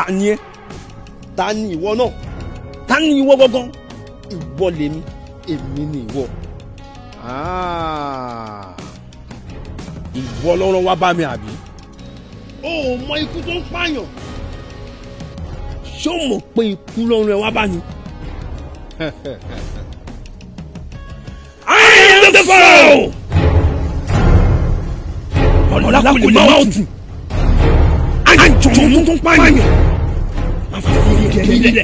ni ẹ ta ni ìwọ náà ta ni ìwọ gangan ìwọ lèmi èmi ni ìwọ Ah. ìwọ lọ́rọ̀ wá bá mi àbí o ò mọ ikú tó ń pààyàn ṣé o mọ̀ pé ikú lọ́rọ̀ ẹ wá bá mi. I am the Pharaoh. ọ̀làkùnrin máa tù àjọ̀nù tó ń pààyàn máa fi fi ìgẹ̀ nílẹ̀.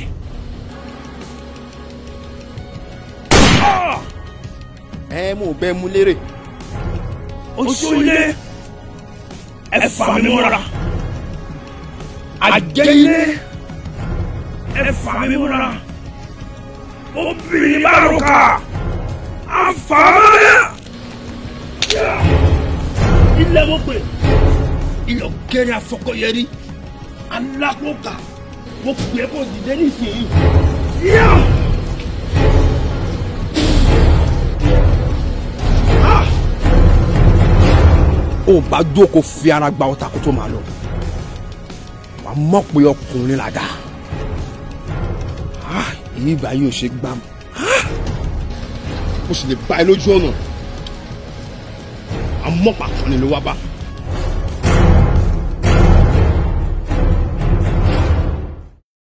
ẹ mú bẹ́ẹ̀ mú lérè. oṣù ilé ẹ fà mí mọ́ra àjẹ́ ilé ẹ fà mí mọ́ra obìnrin bá rò ká àfàmọ́lẹ̀. ilé mo pè ilé ọ̀gẹ́rẹ́ afọkọ̀yẹrí alákòókà mo pè é kó dìde nísìnyí. Yeah! ó bá jókòó fi ara gba ọta kó tó máa lọ wà á mọ̀ pé ọkùnrin là dá èyí ìgbà yóò ṣe gbá mu mo sì lè bá ẹ lójú ọ̀nà àmọ́ pàtó ni ló wá bá.